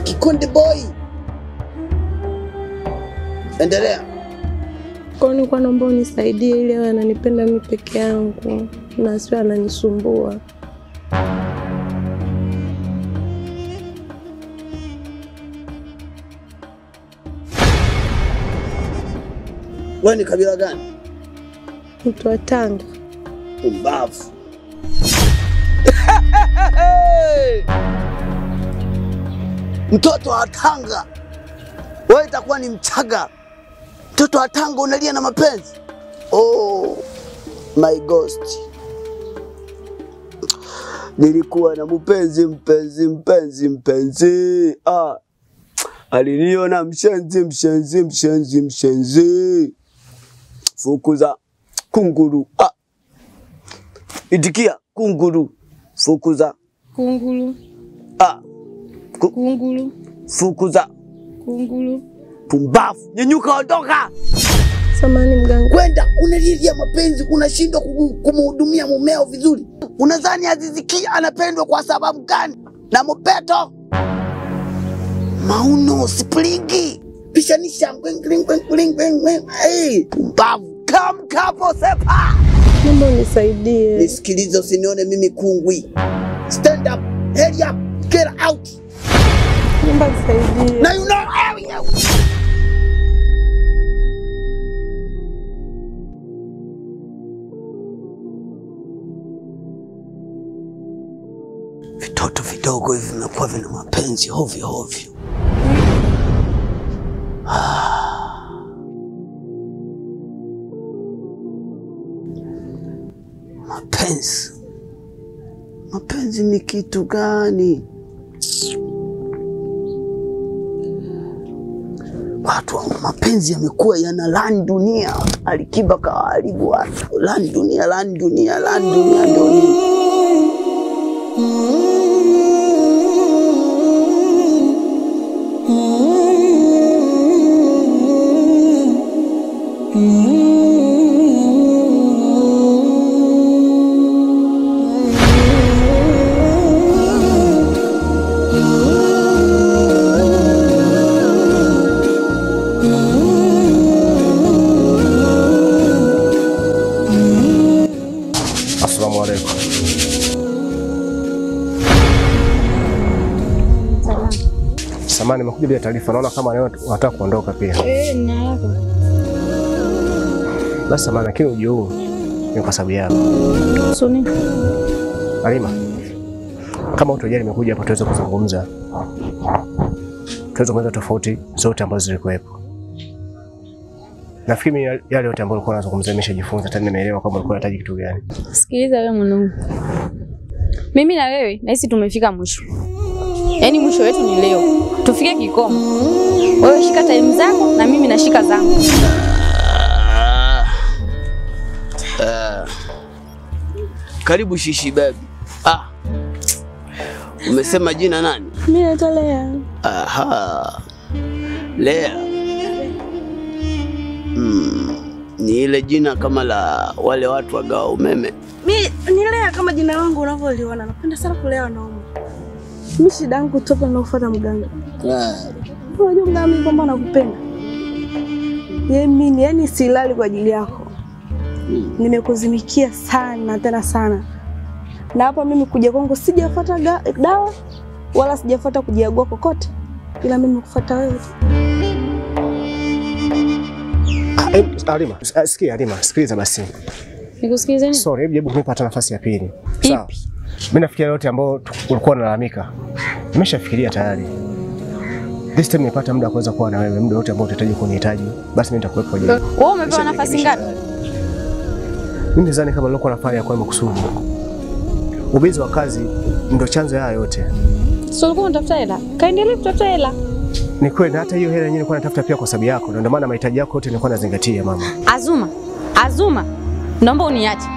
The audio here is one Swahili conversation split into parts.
Kikonde boy. Endelea. Kwa hiyo nilikuwa naomba unisaidie ili awe ananipenda mimi peke yangu na asiwe ananisumbua. Wewe ni kabila gani? Mtu wa Tanga. Umbavu. Mtoto wa Tanga, wewe itakuwa ni Mchaga. Mtoto wa Tanga unalia na mapenzi? Oh my ghost, nilikuwa na mpenzi mpenzi mpenzi mpenzi, ah, aliniona mshenzi mshenzi mshenzi mshenzi, fukuza kunguru, ah, itikia kunguru, fukuza Kunguru, ah, kunguru, fukuza kunguru. pumbavu, nyenyuka, ondoka. Samani mganga. kwenda unalilia mapenzi, unashindwa kumu- kumhudumia mumeo vizuri. Unadhani Aziziki anapendwa kwa sababu gani? Na Mobeto Mauno Springi pishanisha ngwing, ngwing, ngwing, ngwing, ngwing, ngwing. Hey, pumbavu kam kapo sepa. Naomba unisaidie. Nisikilize, usinione mimi kungwi. Stand up, head up, get out. Naomba nisaidie. Now you know area. Vitoto vidogo hivi vimekuwa vina mapenzi hovyo hovyo. Mapenzi, mapenzi ni kitu gani? Watu wa mapenzi yamekuwa yana lani dunia. Alikiba kawaharibu watu, lani dunia, lani dunia, lani dunia ndio nini? Assalamu alaikum. Samani, nimekuja bila taarifa. Naona kama leo unataka kuondoka pia. Eh, nina haraka. Basi samani, lakini ujio huu ni kwa sababu yako. Suni. Halima, kama utojali, nimekuja hapa tuweze kuzungumza, tuweze kueleza tofauti zote ambazo zilikuwepo. Nafikiri mimi yale yote ambayo ulikuwa unazungumzia nimeshajifunza, tena nimeelewa kama ulikuwa unahitaji kitu gani. Sikiliza wewe mwanangu, mimi na wewe nahisi tumefika mwisho, yaani mwisho wetu ni leo, tufike kikomo. Wewe shika time zako na mimi nashika zangu. Karibu shishi baby. Ah. Umesema jina nani? Mimi naitwa Lea. Aha. Lea. Mm. Ni ile jina kama la wale watu wagawa umeme. Mi ni Lea kama jina langu unavyoliona. Napenda sana kulea wanaume. Mi shida yangu toka nakufuata mganga. Unajua mganga mimi kwamba nakupenda. Yeye mimi yani silali kwa ajili yako. Nimekuzimikia sana tena sana. Na hapa mimi kuja kwangu sijafuata ga- dawa wala sijafuata kujiagua kokote. Ila mimi kufuata wewe. tu. Ah, eh, Halima, s- ah, sikia Halima, sikiliza basi. Nikusikilize nini? Sorry, hebu jaribu kunipa hata nafasi ya pili. Sawa. Mimi nafikiria yote ambayo tu- ulikuwa unalalamika. Nimeshafikiria tayari. This time nimepata muda wa kuweza kuwa na wewe, muda wote ambao utahitaji kunihitaji, basi mimi nitakuwepo kwa ajili yako. Wewe umepewa nafasi ngapi? Mimi nadhani kama nilikuwa nafanya kwa makusudi. Ubizi wa kazi ndio chanzo ya haya yote. Sio ulikuwa unatafuta hela, kaendelee kutafuta hela. Ni kweli na hata hiyo hela yenyewe nilikuwa natafuta pia kwa sababu yako, na ndio maana mahitaji yako yote nilikuwa nazingatia mama. Azuma, Azuma, naomba uniache.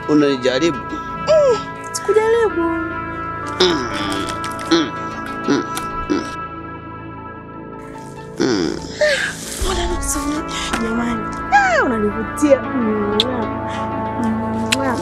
unanijaribu? Sikujaribu. Mbona nikusema jamani? Ah, unanivutia. Mwah. Mwah.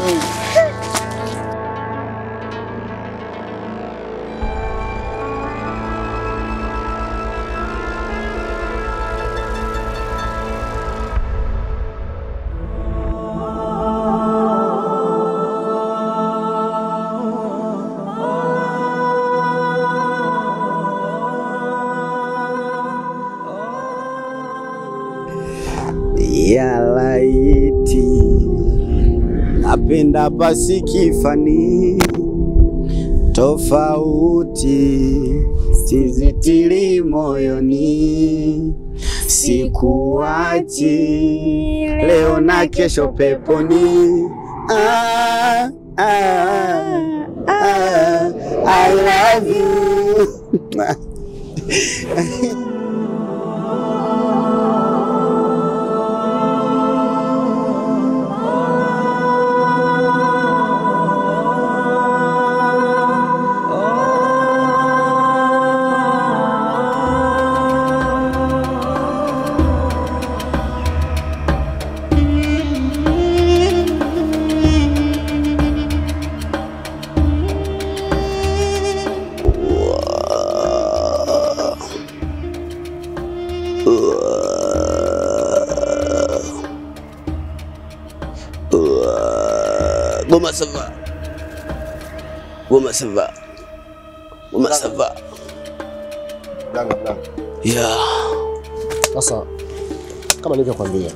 ya laiti napenda pasikifani tofauti sizitili moyoni sikuachi leo na kesho peponi ah, ah, ah, I love you Goma ça va. Goma ça va. Goma ça va. Mganga, mganga. Yeah. Sasa kama nilivyokuambia,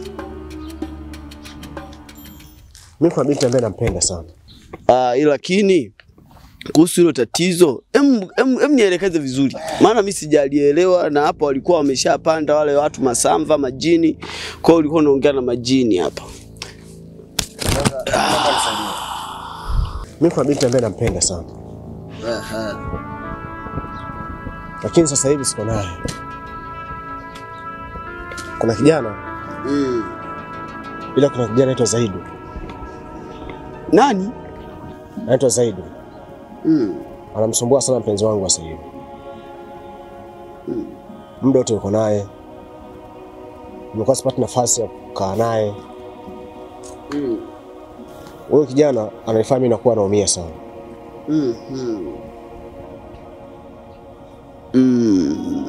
mimi kuna binti ambaye nampenda sana. Ah, ila lakini kuhusu hilo tatizo, em, em, em nielekeze vizuri, maana mimi sijalielewa, na hapa walikuwa wameshapanda wale watu masamva majini, kwa hiyo ulikuwa unaongea na majini hapa. Mimi kuna binti ambaye nampenda sana, lakini sasa hivi siko naye. Kuna kijana Mm. ila kuna kijana anaitwa Zaidu, Nani? anaitwa Zaidu, Mm. anamsumbua sana mpenzi wangu sasa hivi. Muda wote uko naye, nimekuwa sipati nafasi ya kukaa naye. Mm. Huyo kijana ananifanya mimi nakuwa naumia sana. Mm. Mm. Mm.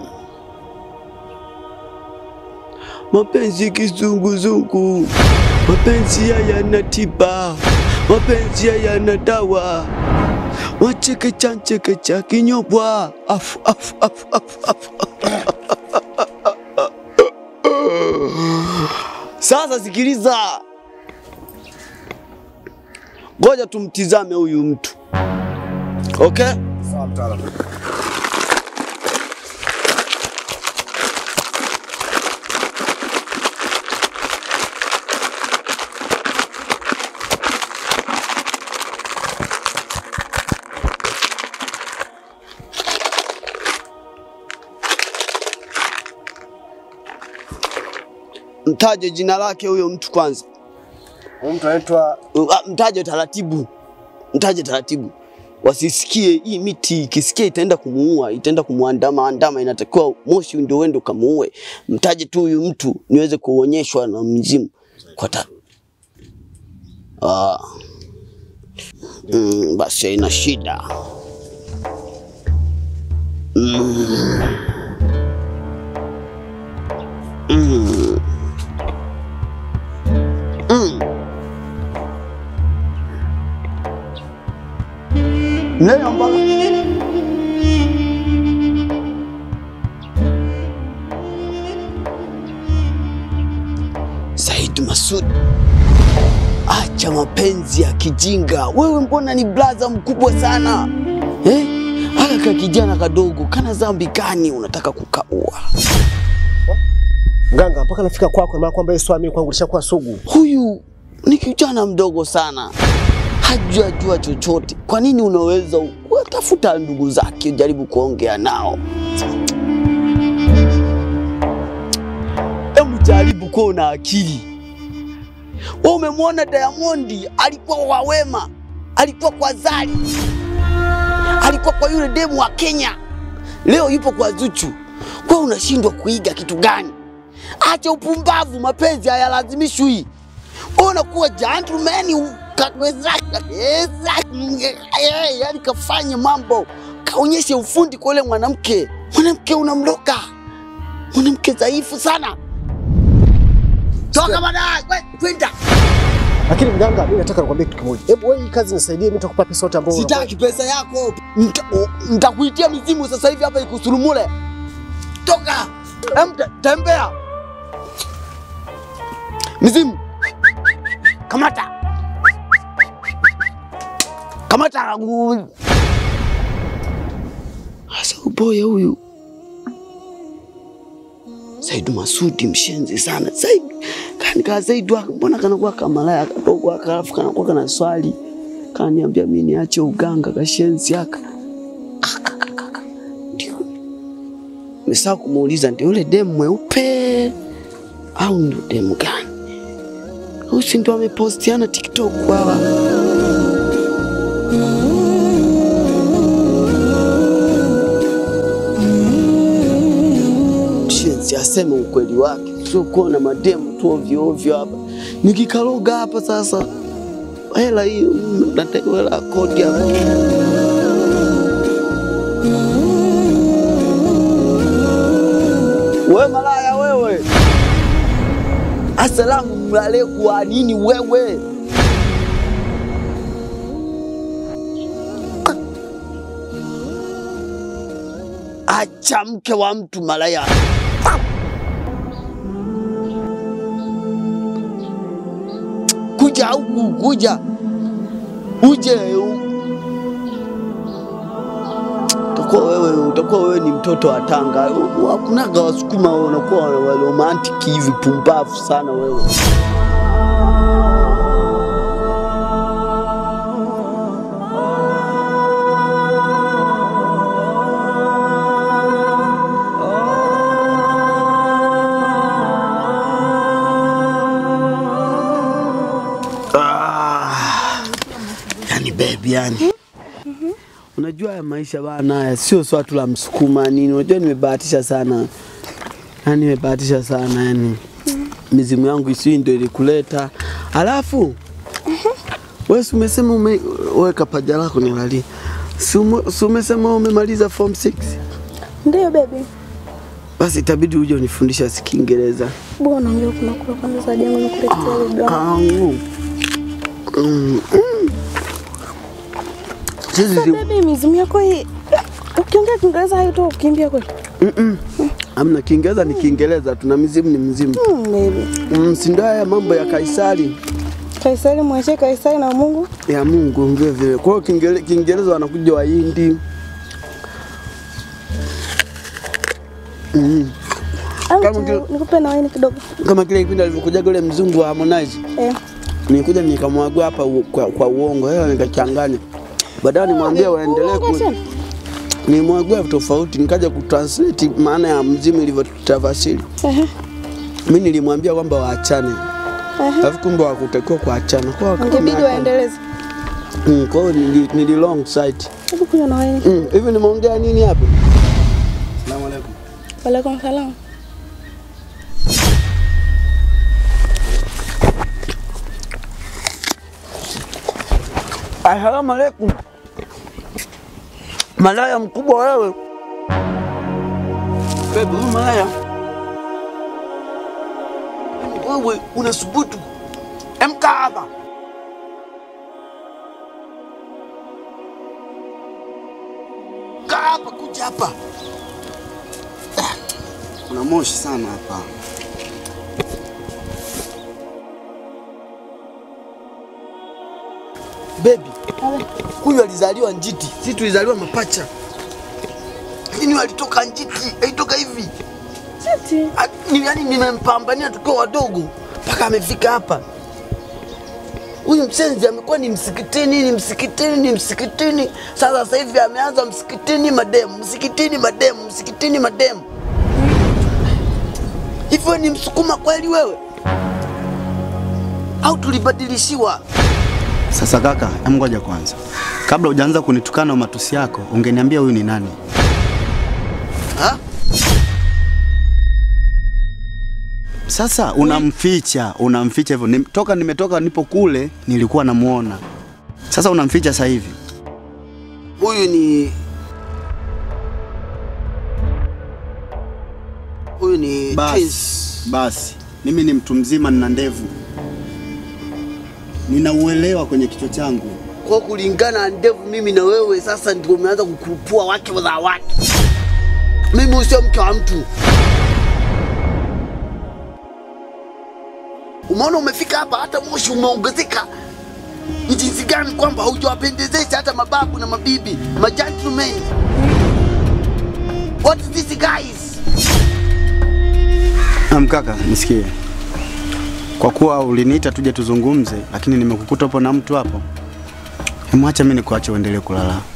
Mapenzi kizunguzungu, mapenzi hayana tiba, mapenzi hayana dawa. Wachekecha nchekecha kinyobwa, afu afu afu afu afu. Sasa sikiliza, ngoja tumtizame huyu mtu okay? Sawa mtaalamu. Mtaje jina lake huyo mtu kwanza. Huyu mtu anaitwa Uh, ah, Mtaje taratibu, mtaje taratibu, wasisikie hii miti. Ikisikia itaenda kumuua, itaenda kumuandama andama, inatakiwa moshi ndio uende ukamuue. Mtaje tu huyu mtu niweze kuonyeshwa na mzimu kwa ta ah. Mm, basi haina shida mm. Mm. Mm. Mlele ambalo Said Masud, acha mapenzi ya kijinga. Wewe mbona ni blaza mkubwa sana eh? Haka ka kijana kadogo kana dhambi gani unataka kukaua? mganga, mpaka nafika kwako, maana kwamba hii swami kwangu lishakuwa sugu. Huyu ni kijana mdogo sana, hajajua chochote. Kwa nini unaweza watafuta ndugu zake, jaribu kuongea nao. Hebu jaribu kuwa una akili. Wewe umemwona Diamond alikuwa kwa Wema, alikuwa kwa Zari, alikuwa kwa yule demu wa Kenya, leo yupo kwa Zuchu. Wewe unashindwa kuiga kitu gani? Acha upumbavu, mapenzi hayalazimishwi. Wewe unakuwa gentleman ukaweza yani kafanye mambo kaonyeshe ufundi kwa yule mwanamke. Mwanamke unamloka, mwanamke dhaifu sana. Toka baadaye, we, kwenda. Lakini mganga, mimi nataka nikwambie kitu kimoja. Hebu wewe hii kazi nisaidie, mimi nitakupa pesa yote ambayo Sitaki pesa yako, Nita- o- nitakuitia mizimu sasa hivi hapa ikusurumule. Toka, Em, te- tembea. Mizimu, kamata, kamata. u- Sasa uboya huyu Saidu Masudi mshenzi sana. Saidu kani ka Saidu aka- mbona kanakuwa kamalaya kadogo aka alafu kanakuwa kana swali kaniambia mimi niache uganga kashenzi aka ndio nimesahau kumuuliza ndio yule demu mweupe au ndio demu gani? Huyu si ndio amepostiana TikTok hawa? Shenzi aseme ukweli wake, sio kuona mademu tu ovyo ovyo hapa. Nikikaloga hapa sasa, hela hiyo mm, nataka hela ya kodi hapa. We malaya wewe, asalamu alaikum wa nini wewe? Acha mke wa mtu malaya. Kuja huku, kuja uje. u- Utakuwa wewe, utakuwa wewe ni mtoto wa Tanga. U- Hakunaga Wasukuma wanakuwa wa romantic hivi, pumbavu sana wewe. Ah, yani baby yani. Unajua haya maisha bana, haya sio swatu la msukuma nini. Unajua nimebahatisha sana, yani nimebahatisha sana yani, mizimu yangu isii ndio ilikuleta. Alafu wewe si umesema ume, weka paja lako nilalie, si ume- si umesema umemaliza form 6 Ndio baby. basi itabidi uje unifundisha si Kiingereza. Bwana unaongea kuna kula kwanza sasa jangu nikuletea baby. wangu. Angu. Mm, mm. Sisi Sasa zi- baby mizimu yako hii ukiongea Kiingereza haito ukimbia kweli. Mm-mm. Amna Kiingereza ni Kiingereza, tuna mizimu ni mzimu. Mm, baby. Mm, si ndio haya mambo ya Kaisari Kaisari mwachie Kaisari na Mungu. ya Mungu vile vile. Kwa hiyo Kiingere- Kiingereza wanakuja Wahindi. Mm. Au Kama tu- kile- nikupe na waini kidogo. Kama kile kipindi alivyokuja yule mzungu wa Harmonize, Eh. nilikuja nikamwagua hapa u- kwa, kwa uongo, hela nikachanganya. Baadaye nimwambia waendelee ku Unaongea tena? nimwagua tofauti, nikaja kutranslate maana ya mzimu ilivyotafasiri. Ehe. Mimi nilimwambia kwamba waachane, Ehe. alafu kumbe wakutakiwa kuachana. Kwa hiyo Ingebidi wameachana. waendeleze. Mm, kwa hiyo nili, nili long sight. Hebu kunywa na waini. Mm, hivi nimeongea nini hapa? Asalamu alaykum. Walaikum salam. Asalamu alaykum. Malaya mkubwa wewe. Baby, huyu malaya. Wewe unasubutu. Emka hapa. Kaa hapa, kuja hapa. Kuna moshi sana hapa. Baby, huyu alizaliwa njiti, sisi tulizaliwa mapacha. Lakini huyu alitoka njiti, alitoka hivi. Cheti. Ah, ni- Yaani nimempambania tukiwa wadogo mpaka amefika hapa. Huyu msenzi amekuwa ni msikitini, ni msikitini, ni msikitini. Sasa sasa hivi ameanza msikitini mademu, msikitini mademu, msikitini mademu. Hivyo ni msukuma kweli wewe? au tulibadilishiwa? Sasa kaka, em ngoja kwanza. Kabla hujaanza kunitukana matusi yako, ungeniambia huyu ni nani? Ha? Sasa unamficha, unamficha hivyo. Nim, toka nimetoka nipo kule nilikuwa namuona. Sasa unamficha sasa hivi. Huyu ni huyu ni Basi, Prince. basi. Mimi ni mtu mzima nina ndevu. Ninauelewa kwenye kichwa changu. Kwa kulingana na ndevu, mimi na wewe sasa ndio umeanza kukurupua wake za watu. Mimi usio mke wa mtu. Umeona umefika hapa, hata moshi umeongezeka. Ni jinsi gani kwamba hujawapendezesha hata mababu na mabibi, ma gentlemen. What is this guys? Am kaka, nisikie. Kwa kuwa uliniita tuje tuzungumze, lakini nimekukuta hapo na mtu hapo. Hemwacha mimi nikuache uendelee kulala.